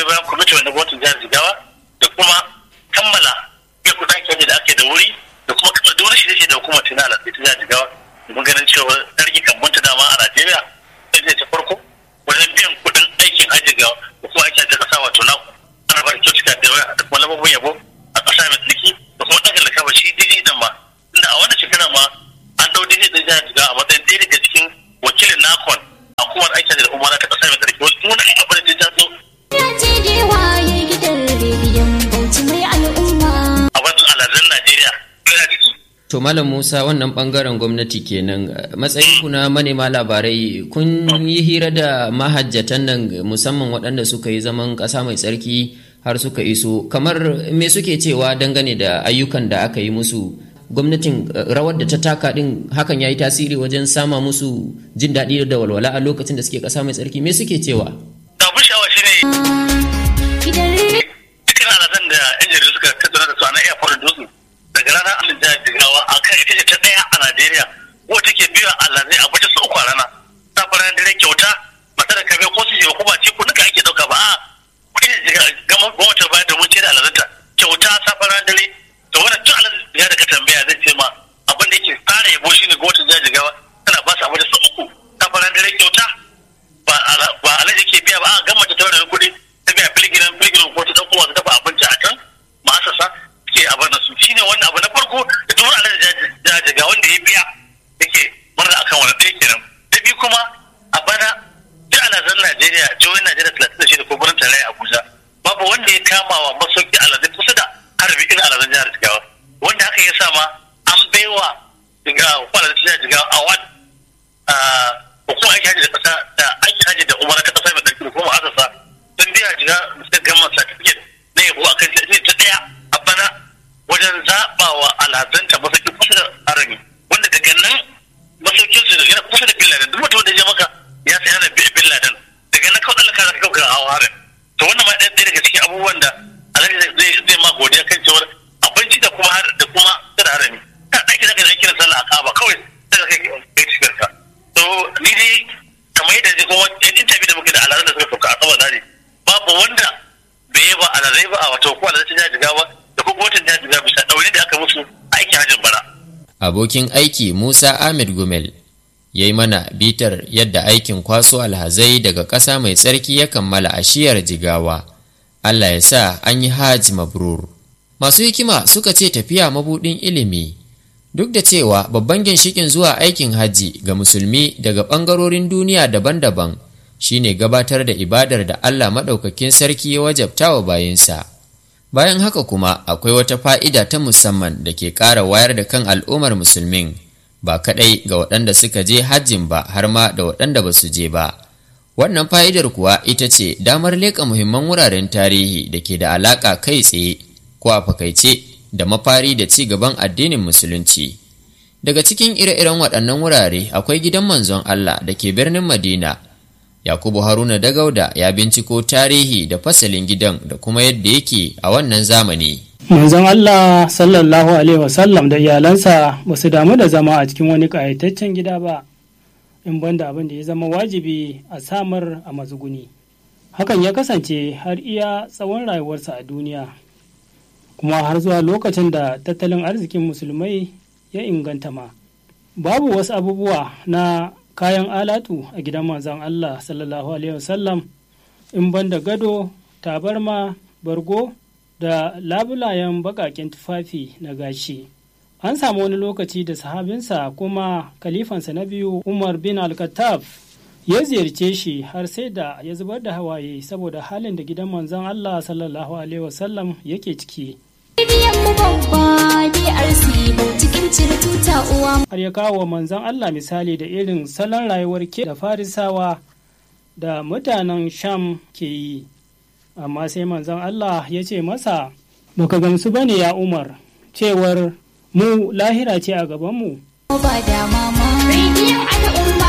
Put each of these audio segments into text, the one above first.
bayan kwamiti wanda gwamnatin jihar jigawa da kuma kammala ya kuɗa ake da ake da wuri da kuma kammala duk wani shirye da hukumar tana da ta jihar jigawa mun ganin cewa sarki kan bunta dama a najeriya sai ta farko wajen biyan kuɗin aikin hajji ga kuma aikin ta ƙasa wato na ana ba da kyautuka da yawa da kuma lambobin yabo a ƙasa mai tsarki da kuma ɗaga da kaba shi diji dan ma inda a wannan shekara ma an ɗau diji ɗin jihar jigawa a matsayin ɗaya daga cikin wakilin nakon a kuma aikin da umara ta ƙasa mai tsarki wani wani abu da ta zo Ya ce gewa ya gidan rediyon Bauchi mai al'umma. a wajen alhazan najeriya yana ciki To Malam Musa wannan bangaren gwamnati kenan matsayin ku na manema labarai kun yi hira da mahajjatan nan musamman waɗanda suka yi zaman ƙasa mai tsarki har suka iso kamar me suke cewa dangane da ayyukan da aka yi musu gwamnatin eh, rawar da ta taka din hakan ya yi tasiri wajen sama musu jin daɗi da walwala a lokacin da suke ƙasa mai tsarki me suke cewa abin sha'awa shine Gidan rediyon dukkan alhazan da yan jaridu suka tattauna da su a na airport dutse daga ranar alin jihar jigawa a kan ita ce ta ɗaya a najeriya ko take biya alhazai a baje su uku a rana ta fara dare kyauta ba ta da kabe ko su je ko ba ce ko duka ake ɗauka ba a kuɗi ne jiga gama gwamnati ba domin ce da alhazanta kyauta ta fara dare to wannan tun alhazan jiga da ka tambaya zai ce ma abin da yake fara yabo shine gwamnatin jihar jigawa tana ba su a baje su uku ta fara dare kyauta ba ala- ba alaji ke biya ba a gama ta taurin kuɗi ta biya filgiran filgiran ko ta ɗan kowa ta dafa abinci a can ma'asasa ke a bar da su shine wannan abu na farko da duk wani alaji jajaga wanda ya biya yake murna akan wani ɗaya kenan ta biyu kuma a bana duk alazan najeriya jihohin najeriya talatin da shida ko birnin tarayya abuja babu wanda ya kama wa masauki alazai kusa da harbi irin alazan jihar jigawa wanda haka ya sa ma an baiwa hukumar jihar jigawa award hukumar aiki hajji da kasa da aiki hajji da umara ta kasa mai tsarki da kuma asasa sun biya jiga da gama certificate na yabo a kan shi ta daya a bana wajen zaɓa wa alhazanta masauki kusa da harami wanda daga nan masaukin su yana kusa da bin laden duk mutum da ya je maka ya sai ana bin laden daga nan kawai Allah ka zaka kauka hawa harin to wannan ma ɗaya ɗaya daga cikin abubuwan da alhaji zai zai ma godiya kan cewar abinci da kuma har- da kuma da harami kan aiki zaka yi aikin sallah a kaba kawai sai ka kai kai cikin ka to ni dai kamar yadda zai kuma yan interview da muke da alhazan da suka sauka a sama dare babu wanda bai yi ba alhazai ba a wata ko alhazai ta jigawa da kuma watan ta jigawa bisa ɗaure da aka musu aikin hajjin bara abokin aiki Musa Ahmed Gumel ya yi mana bitar yadda aikin kwaso alhazai daga ƙasa mai tsarki ya kammala a shiyar jigawa. Allah ya sa an yi hajj mabrur. Masu hikima suka ce tafiya mabuɗin ilimi. Duk da cewa babban ginshikin zuwa aikin hajji ga musulmi daga ɓangarorin duniya daban-daban shine gabatar da ibadar da Allah maɗaukakin sarki ya wajabta wa bayinsa. Bayan haka kuma akwai wata fa'ida ta musamman da ke ƙara wayar da kan al'ummar musulmin ba kaɗai ga waɗanda suka je hajjin ba har ma da waɗanda ba su je ba. Wannan fa'idar kuwa ita ce damar leƙa muhimman wuraren tarihi da ke da alaƙa kai tsaye ko a fakaice da mafari da ci gaban addinin musulunci. Daga cikin ire-iren waɗannan wurare akwai gidan manzon Allah da ke birnin Madina Yakubu Haruna Dagauda ya binciko tarihi da fasalin gidan da kuma yadda yake a wannan zamani. manzon Allah sallallahu alaihi wasallam da iyalansa ba su damu da zama a cikin wani ƙayataccen gida ba in banda abin da ya zama wajibi a samar a matsuguni hakan ya kasance har iya tsawon rayuwarsa a duniya kuma har zuwa lokacin da tattalin arzikin musulmai ya inganta ma babu wasu abubuwa na kayan alatu a gidan manzon Allah sallallahu alaihi wasallam in banda gado tabarma bargo da labulayen baƙaƙen tufafi na gashi. An samu wani lokaci da sahabinsa kuma kalifansa na biyu Umar bin Al-Khattab ya ziyarce shi har sai da ya zubar da hawaye saboda halin da gidan manzon Allah sallallahu alaihi wasallam yake ciki. Rediyon mu babba DRC Bauchi kin cire tuta uwa. Har ya kawo wa manzon Allah misali da irin salon rayuwar ke da farisawa da mutanen Sham ke yi. amma sai manzon Allah ya ce masa baka gamsu bane ya Umar cewar mu lahira ce a gabanmu Ba da mama. Rediyon al'umma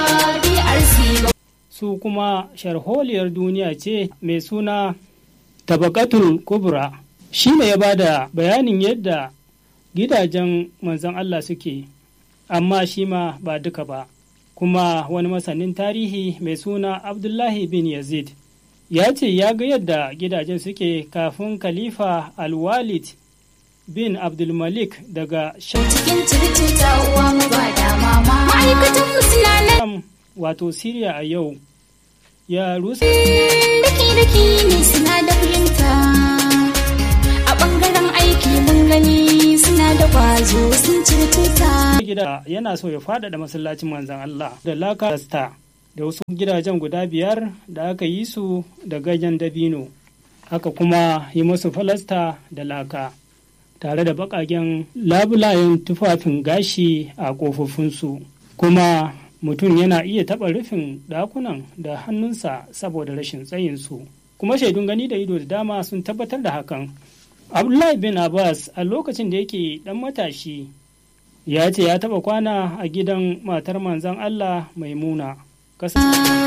DRC su kuma sharholiyar duniya ce mai suna tabakatul kubra shi ne ya bada bayanin yadda gidajen manzon Allah suke amma shi ma ba duka ba kuma wani masanin tarihi mai suna abdullahi bin yazid ya ce ya ga yadda gidajen suke kafin khalifa alwalid bin abdulmalik daga cikin circuta uwa mu ba da mama ma'aikatan mu suna nan sham wato siriya a yau ya rusa daki daki ne suna da fahimta a bangaren aiki mun gani suna da kwazo sun cire tuta gida yana so ya faɗaɗa masallacin manzan Allah da laka da wasu gidajen guda biyar da aka yi su da ganyen dabino aka kuma yi musu falasta da laka tare da baƙaƙen labulayen tufafin gashi a ƙofofinsu kuma mutum yana iya taɓa rufin ɗakunan da hannunsa saboda rashin tsayinsu kuma shaidun gani da ido da dama sun tabbatar da hakan abdullahi bin abbas a lokacin da yake ɗan matashi ya ce ya taɓa kwana a gidan matar manzan allah maimuna